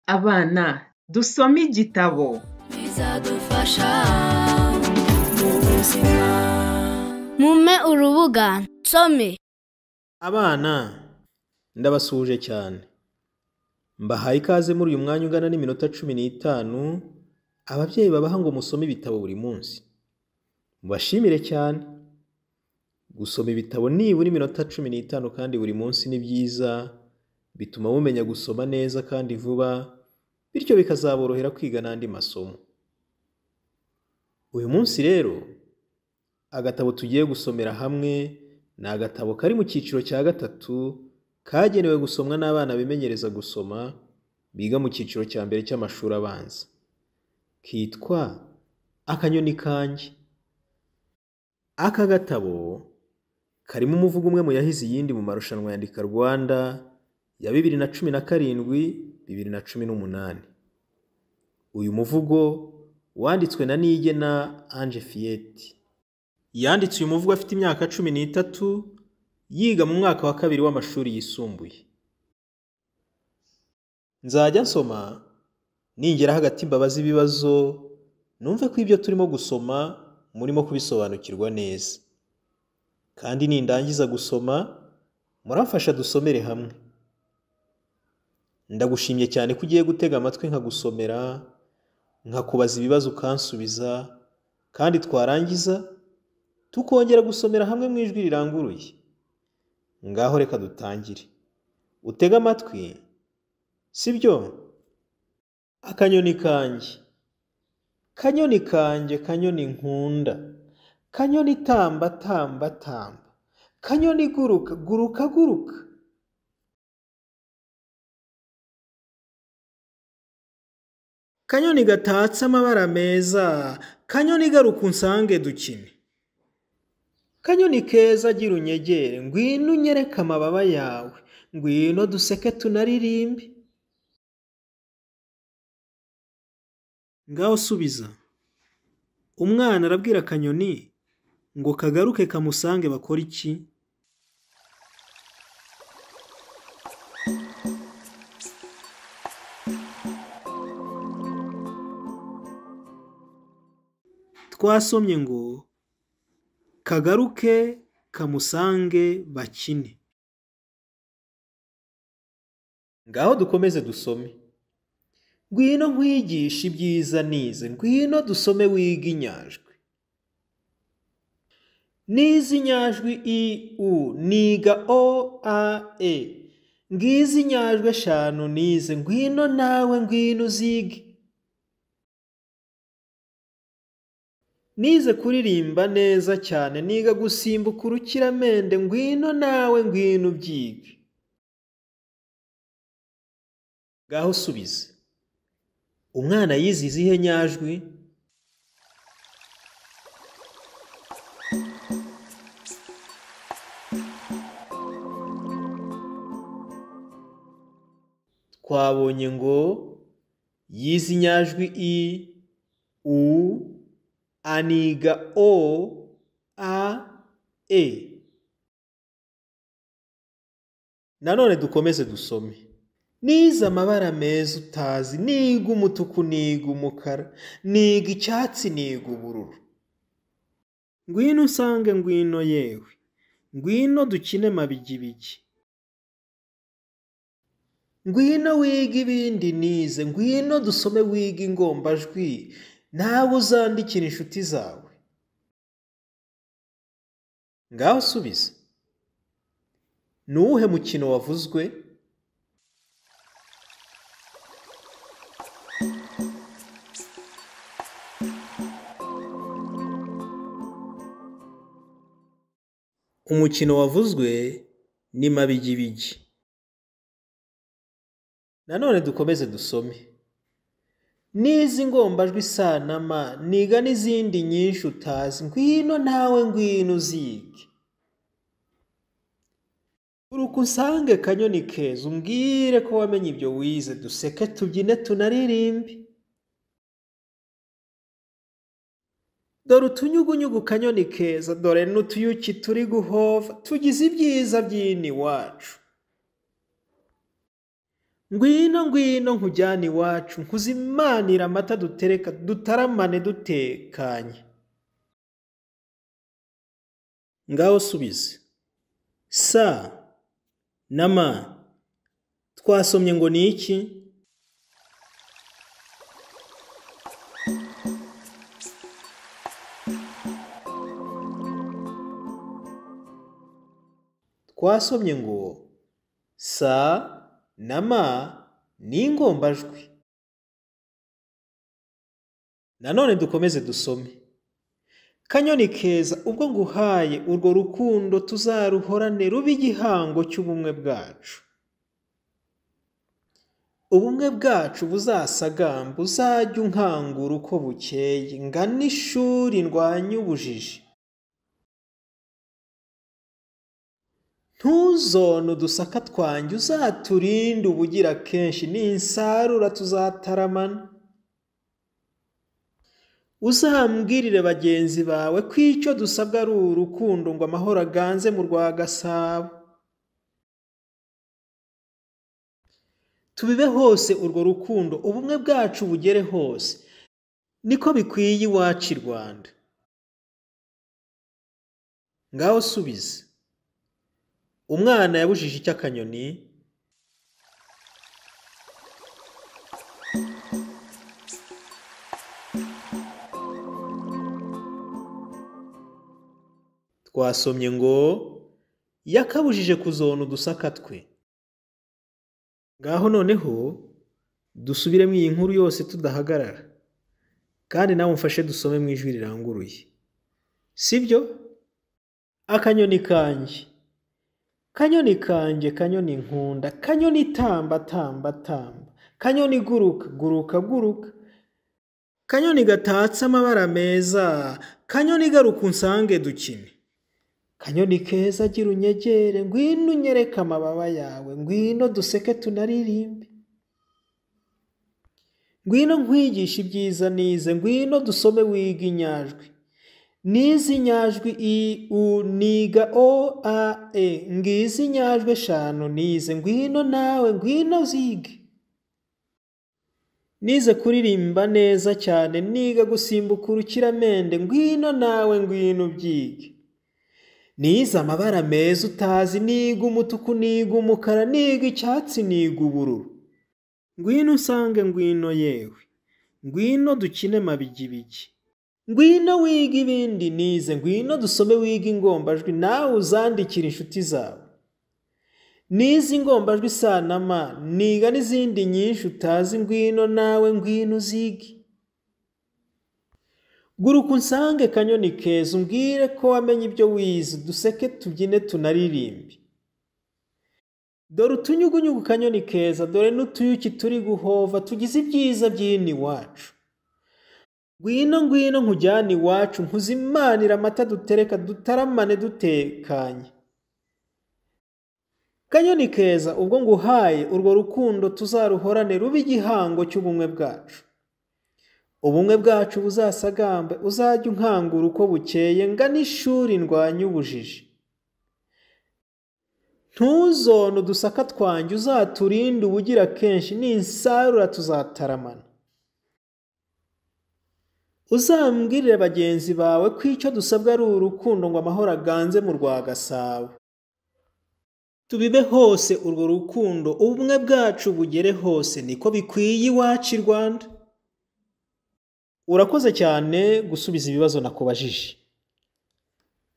Abana dusome igitabo bizadufasha mu buzima mumpe urubuga nsome Abana ndabasuhuje cyane mbahaye ikaze muri uyu mwanya ungana n'iminota cumi n'itanu ababyeyi babaha ngo musome ibitabo buri munsi mubashimire cyane gusoma ibitabo nibura iminota cumi n'itanu kandi buri munsi ni byiza bituma mumenya gusoma neza kandi vuba bityo bikazaborohera kwiga n'andi masomo uyu munsi rero agatabo tugiye gusomera hamwe ni agatabo kari mu cyiciro cya gatatu kagenewe gusomwa n'abana bimenyereza gusoma biga mu cyiciro cya mbere cy'amashuri abanza kitwa akanyoni kanjye aka gatabo karimo umuvugo umwe mu yahize iyindi mu marushanwa ya Andika Rwanda ya bibiri na cumi na karindwi bibiri na cumi n'umunani uyu muvugo wanditswe na Niyigena Ange Fiyeti yanditse uyu muvugo afite imyaka cumi n'itatu yiga mu mwaka wa kabiri w'amashuri yisumbuye nzajya nsoma ningera hagati mbabaza ibibazo numve ko ibyo turimo gusoma murimo kubisobanukirwa neza kandi nindangiza gusoma muramfasha dusomere hamwe ndagushimye cyane ko ugiye gutega amatwi nkagusomera nkakubaza ibibazo ukansubiza kandi twarangiza tukongera gusomera hamwe mu ijwi riranguruye ngaho reka dutangire utege amatwi sibyo akanyoni kanjye kanyoni kanjye kanyoni nkunda kanyoni tamba tamba tamba kanyoni guruka guruka guruka kanyoni gatatse amabara meza kanyoni garuka unsange dukine kanyoni keza gira unyegere ngwino unyereke amababa yawe ngwino duseke tunaririmbe ngaho subiza umwana arabwira akanyoni ngo kagaruke kamusange bakora iki twasomye ngo kagaruke kamusange bakine ngaho dukomeze dusome ngwino nkwigishe ibyiza nize ngwino dusome wiga inyajwi nize inyajwi i u niga o a e ngize inyajwi eshanu nize ngwino nawe ngwino uzige nize kuririmba neza cyane niga gusimbuka urukiramende ngwino nawe ngwino ubyige ngaho usubize umwana yize izihe nyajwi twabonye ngo yize inyajwi i u aniga o a e nanone dukomeze dusome nize amabara meza utazi niga umutuku niga umukara niga icyatsi niga ubururu ngwino usange ngwino yewe ngwino dukine mabigibigi ngwino wiga ibindi nize ngwino dusome wiga ingombajwi nawe uzandikira inshuti zawe ngaho usubize ni uwuhe mukino wavuzwe umukino wavuzwe ni mabigibigi nanone dukomeze dusome nizi ingombajwi sanama niga n'izindi nyinshi utazi ngwino nawe ngwino uzige uruka usange kanyoni keza umbwire ko wamenye ibyo wize duseke tubyine tunaririmbe dore utunyugunyugu kanyoni keza dore n'utuyuki turi guhova tugize ibyiza by'ino iwacu ngwino ngwino nkujyane iwacu nkuzimanira amata dutereka dutaramane dutekanye ngaho subize sa na ma twasomye ngo ni iki twasomye ngo sa na ma ni ingombajwi nanone dukomeze dusome kanyoni keza ubwo nguhaye urwo rukundo tuzaruhorane ruba igihango cy'ubumwe bwacu ubumwe bwacu buzasagamba uzajye unkangura uko bukeye ngana ishuri ndwanye ubujiji ntuzone udusaka twanjye uzaturinde ubugira kenshi ninsarura tuzataramana uzambwirire bagenzi bawe ko icyo dusabwa ari urukundo ngo amahoro aganze mu rwa gasabo tubibe hose urwo rukundo ubumwe bwacu bugere hose niko bikwiye iwacu i rwanda ngaho subize umwana yabujije icy'akanyoni twasomye ngo yakabujije kuzona udusaka twe ngaho noneho dusubiremo iyi nkuru yose tudahagarara kandi nawe umfashe dusome mu ijwi riranguruye sibyo akanyoni kanjye kanyoni kanjye kanyoni nkunda kanyoni tamba tamba tamba kanyoni guruka guruka guruka kanyoni gatatse amabara meza kanyoni garuka unsange dukine kanyoni keza agira unyegere ngwino unyereke amababa yawe ngwino duseke tunaririmbe ngwino nkwigishe ibyiza nize ngwino dusome wiga inyajwi n'izi nyajwi i u niga o a e ngizi nyajwi eshanu nize ngwino nawe ngwino zige nize kuririmba neza cyane niga gusimbuka urukiramende ngwino nawe ngwino ubyige nize amabara meza utazi niga umutuku niga umukara niga icyatsi niga ubururu ngwino usange ngwino yewe ngwino dukine mabigibigi ngwino wiga ibindi nize ngwino dusome wiga ingombajwi nawe uzandikira inshuti zawe nize ingombajwi isanama niga n'izindi nyinshi utazi ngwino nawe ngwino uzige guruka unsange kanyoni keza umbwire ko wamenye ibyo wize duseke tubyine tunaririmbe dore utunyugunyugu kanyoni keza dore n'utuyuki turi guhova tugize ibyiza by'ino iwacu ngwino ngwino nkujyane iwacu nkuzimanira amata dutereka dutaramane dutekanye kanyoni keza ubwo nguhaye urwo rukundo tuzaruhorane ruba igihango cy'ubumwe bwacu ubumwe bwacu buzasagambe uzajye unkangura uko bukeye ngana ishuri ndwanye ubujiji ntuzone udusaka twanjye uzaturinde ubugira kenshi ninsarura tuzataramana uzambwirire bagenzi bawe ko icyo dusabwa ari urukundo ngo amahoro aganze mu rwa gasabo tubibe hose urwo rukundo ubumwe bwacu bugere hose niko bikwiye iwacu i rwanda urakoze cyane gusubiza ibibazo nakubajije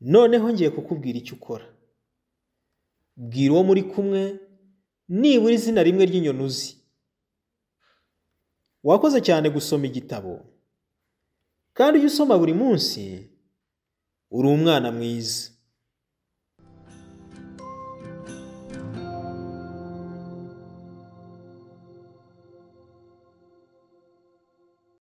noneho ngiye kukubwira icyo ukora bwira uwo muri kumwe nibura izina rimwe ry'inyoni uzi wakoze cyane gusoma igitabo kandi ujye usoma buri munsi uri umwana mwiza